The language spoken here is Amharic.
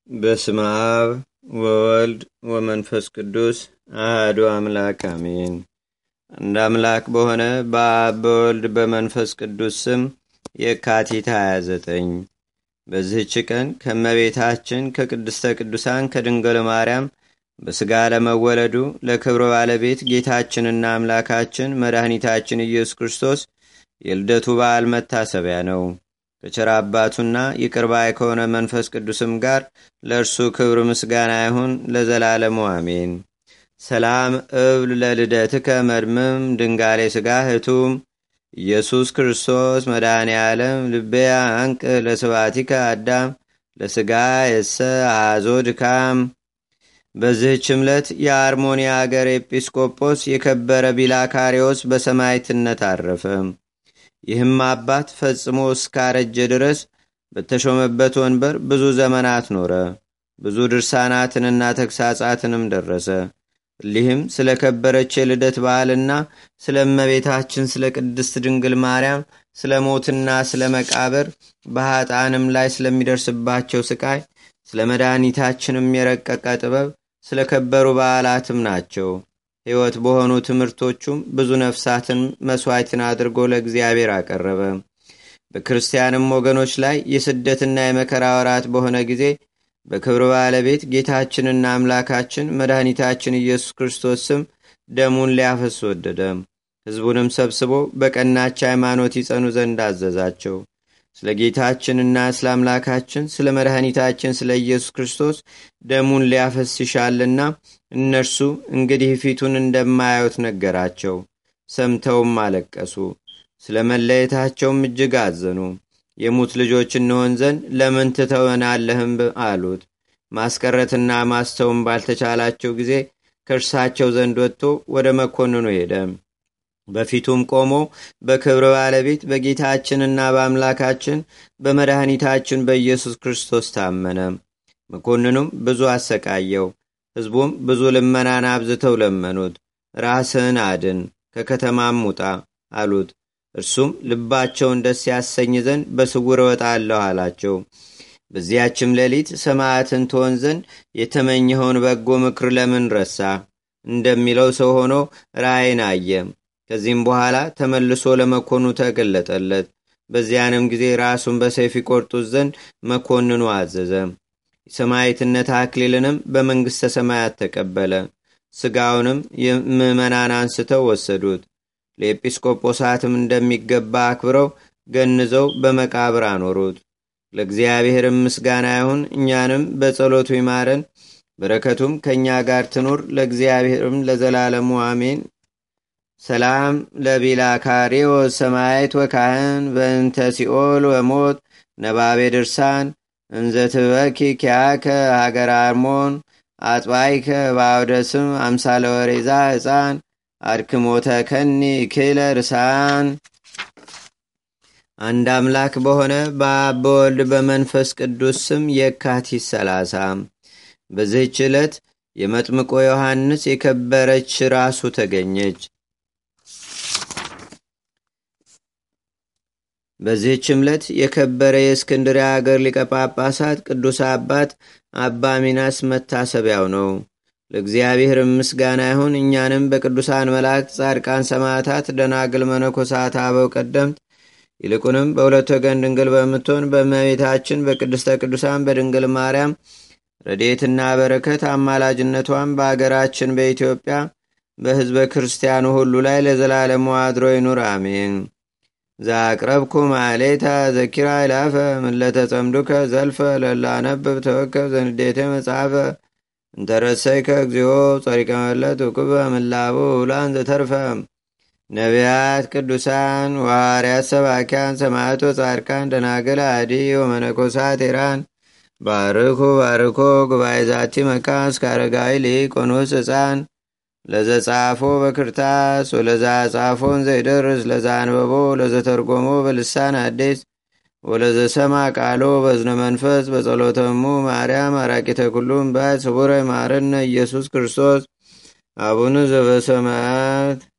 በስመ አብ ወወልድ ወመንፈስ ቅዱስ አህዱ አምላክ አሜን። አንድ አምላክ በሆነ በአብ በወልድ በመንፈስ ቅዱስ ስም የካቲት 29 በዚህች ቀን ከመቤታችን ከቅድስተ ቅዱሳን ከድንገል ማርያም በሥጋ ለመወለዱ ለክብረ ባለቤት ጌታችንና አምላካችን መድኃኒታችን ኢየሱስ ክርስቶስ የልደቱ በዓል መታሰቢያ ነው። ከቸር አባቱና ይቅርባይ ከሆነ መንፈስ ቅዱስም ጋር ለእርሱ ክብር ምስጋና ይሁን ለዘላለሙ አሜን። ሰላም እብል ለልደትከ መድምም ድንጋሌ ሥጋ ህቱም ኢየሱስ ክርስቶስ መድኃኔ ዓለም ልቤያ አንቅ ለስባቲከ አዳም ለሥጋ የሰ አዞ ድካም። በዚህች ዕለት የአርሞኒያ አገር ኤጲስቆጶስ የከበረ ቢላካሪዎስ በሰማይትነት አረፈ። ይህም አባት ፈጽሞ እስካረጀ ድረስ በተሾመበት ወንበር ብዙ ዘመናት ኖረ። ብዙ ድርሳናትንና ተግሳጻትንም ደረሰ። እሊህም ስለ ከበረች የልደት በዓልና ስለ እመቤታችን ስለ ቅድስት ድንግል ማርያም ስለ ሞትና ስለ መቃብር በኀጣንም ላይ ስለሚደርስባቸው ስቃይ ስለ መድኃኒታችንም የረቀቀ ጥበብ ስለ ከበሩ በዓላትም ናቸው። ሕይወት በሆኑ ትምህርቶቹም ብዙ ነፍሳትን መሥዋዕትን አድርጎ ለእግዚአብሔር አቀረበ። በክርስቲያንም ወገኖች ላይ የስደትና የመከራ ወራት በሆነ ጊዜ በክብር ባለቤት ጌታችንና አምላካችን መድኃኒታችን ኢየሱስ ክርስቶስ ስም ደሙን ሊያፈስ ወደደ። ሕዝቡንም ሰብስቦ በቀናች ሃይማኖት ይጸኑ ዘንድ አዘዛቸው። ስለ ጌታችንና ስለ አምላካችን ስለ መድኃኒታችን ስለ ኢየሱስ ክርስቶስ ደሙን ሊያፈስ ይሻልና እነርሱ እንግዲህ ፊቱን እንደማያዩት ነገራቸው። ሰምተውም አለቀሱ። ስለ መለየታቸውም እጅግ አዘኑ። የሙት ልጆች እንሆን ዘንድ ለምን ትተወናለህም አሉት። ማስቀረትና ማስተውም ባልተቻላቸው ጊዜ ከእርሳቸው ዘንድ ወጥቶ ወደ መኮንኑ ሄደ። በፊቱም ቆሞ በክብር ባለቤት በጌታችንና በአምላካችን በመድኃኒታችን በኢየሱስ ክርስቶስ ታመነ። መኮንኑም ብዙ አሰቃየው። ሕዝቡም ብዙ ልመናን አብዝተው ለመኑት። ራስህን አድን፣ ከከተማም ውጣ አሉት። እርሱም ልባቸውን ደስ ያሰኝ ዘንድ በስውር እወጣለሁ አላቸው። በዚያችም ሌሊት ሰማያትን ትሆን ዘንድ የተመኘኸውን በጎ ምክር ለምን ረሳ? እንደሚለው ሰው ሆኖ ራእይን አየ። ከዚህም በኋላ ተመልሶ ለመኮኑ ተገለጠለት። በዚያንም ጊዜ ራሱን በሰይፍ ይቆርጡት ዘንድ መኮንኑ አዘዘ። የሰማዕትነት አክሊልንም በመንግሥተ ሰማያት ተቀበለ። ሥጋውንም ምዕመናን አንስተው ወሰዱት። ለኤጲስቆጶሳትም እንደሚገባ አክብረው ገንዘው በመቃብር አኖሩት። ለእግዚአብሔርም ምስጋና ይሁን፣ እኛንም በጸሎቱ ይማረን፣ በረከቱም ከእኛ ጋር ትኑር ለእግዚአብሔርም ለዘላለሙ አሜን። ሰላም ለቢላካሪዮ ሰማይት ወካህን በእንተ ሲኦል ወሞት ነባቤ ድርሳን እንዘትበኪ ኪያከ ሀገር አርሞን አጥባይከ በአውደስም አምሳለ ወሬዛ ሕፃን አድክሞተ ከኒ ክለ ርሳን። አንድ አምላክ በሆነ በአብ በወልድ በመንፈስ ቅዱስ ስም የካቲት ሰላሳ በዚህች ዕለት የመጥምቆ ዮሐንስ የከበረች ራሱ ተገኘች። በዚህች ዕለት የከበረ የእስክንድርያ አገር ሊቀ ጳጳሳት ቅዱስ አባት አባ ሚናስ መታሰቢያው ነው። ለእግዚአብሔር ምስጋና ይሁን። እኛንም በቅዱሳን መላእክት፣ ጻድቃን፣ ሰማዕታት፣ ደናግል፣ መነኮሳት፣ አበው ቀደምት ይልቁንም በሁለት ወገን ድንግል በምትሆን በእመቤታችን በቅድስተ ቅዱሳን በድንግል ማርያም ረዴትና በረከት አማላጅነቷን በአገራችን በኢትዮጵያ በሕዝበ ክርስቲያኑ ሁሉ ላይ ለዘላለሙ አድሮ ይኑር፣ አሜን። ዛቅረብኩ ማሌታ ዘኪራ ይላፈ ምለተጸምዱከ ዘልፈ ለላነብብ ተወከብ ዘንዴቴ መጽሐፈ እንተረሰይከ እግዚኦ ጸሪቀ መለት ውክበ ምላቡ ውላን ዘተርፈ ነቢያት፣ ቅዱሳን፣ ዋርያት፣ ሰባኪያን፣ ሰማዕቶ፣ ጻድቃን፣ ደናገል፣ አዲ ወመነኮሳት ኤራን ባርኩ ባርኮ ጉባኤ ዛቲ መካን እስከ አረጋዊ ሊቆኖስ ሕፃን ለዘጻፎ በክርታስ ወለዛ ጻፎን ዘይደርስ ለዛ አንበቦ ለዘተርጎሞ በልሳን አዲስ ወለዘሰማ ቃሎ በዝነ መንፈስ በጸሎተሙ ማርያም አራቂተ ኩሉም ባት ስቡረ ማረነ ኢየሱስ ክርስቶስ አቡነ ዘበሰማያት